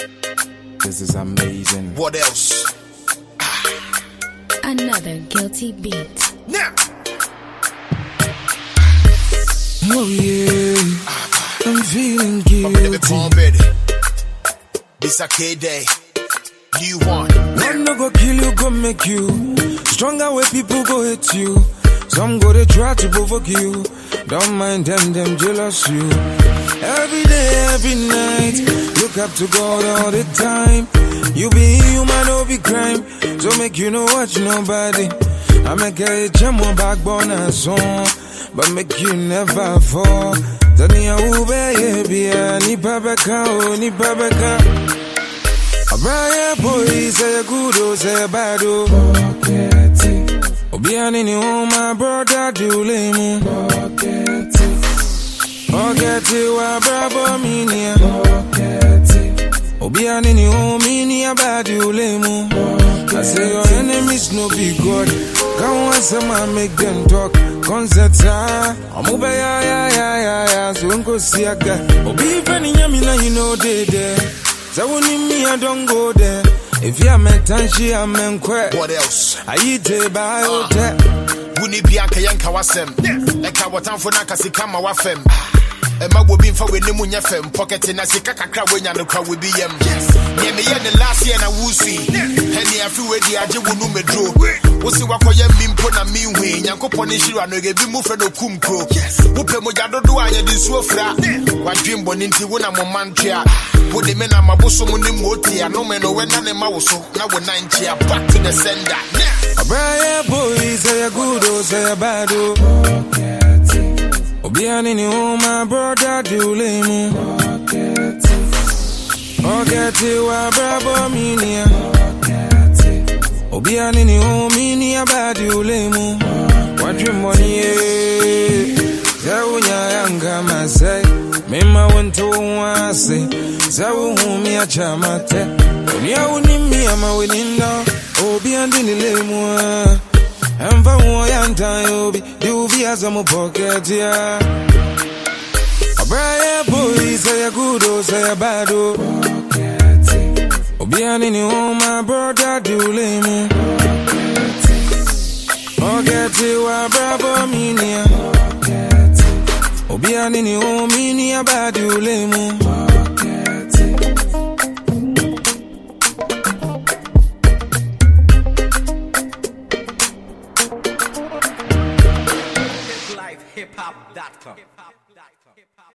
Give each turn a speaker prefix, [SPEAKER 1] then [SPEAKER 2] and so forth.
[SPEAKER 1] This is amazing.
[SPEAKER 2] What else?
[SPEAKER 3] Another guilty beat.
[SPEAKER 2] Now,
[SPEAKER 1] Oh yeah, I'm feeling
[SPEAKER 2] baby,
[SPEAKER 1] guilty.
[SPEAKER 2] born ready. This a K day. New one.
[SPEAKER 1] One no go kill you, go make you stronger. Where people go hate you. Some go they try to provoke you. Don't mind them, them jealous you. Every day, every night, look up to God all the time. You be human, no be crime. So make you know watch nobody. I make a gem on backbone and song, but make you never fall. Tania ube yeah, ni babaka, oh, ni babaka. Abraya boy say a good oh say a bad oh Pocket Obiani ni oh my brother do lemu Pocket Pocket wa brabo minia Pocket Obiani ni oh minia bad do lemu I say your enemies no be God Come on some man make them talk Concept ah Amuba ya ya ya ya ya So unko siaga Obi fani nyami na you know they there so when me, I don't go there. If you're meant to she, I'm in quit.
[SPEAKER 2] What else?
[SPEAKER 1] I eat a biotech.
[SPEAKER 2] Wuni bianca yanka wasem. Eka watamfo na kasika ma wafem. Ɛma bobi mfa w'ani mu nyɛ fam pɔkɛte na sika kakra woanya no kora wobi yam neɛ meyɛ ne last year na wosui ɛne afe wadi agye wo no meduro wo se woakɔyɛ mi mpo na menhui nyankopɔn ne hyira no yɛbi mu frɛ no kum kuro wopɛ mogya dodo a yɛde nsuo fra wadwen bɔne nti wo na mo ma ntwea wode me na mabosom ne mmɔɔti anome no wɛna ne ma wo so na wo nan kyea back to the sender
[SPEAKER 1] A bright boy, say a good, oh, say a bad, oh. Obiani ni oh, my brother, do lemu. Pocket wa brabo minia. Obiani ni oh, minia bad, do lemu. What you money, eh? Zawunya yanga masai. Mema wento wase. Zawu humi ya chamate. Unia unimi ama wininda. Obi andi ni lemu. Emva uwa yanta yobi. Di uvi aza mu pocket ya. Abraya boy say a good oh say a bad oh. Obi ani ni oh my brother do lemu. Pocket wa bravo minia. Obi ani ni oh minia bad do lemu.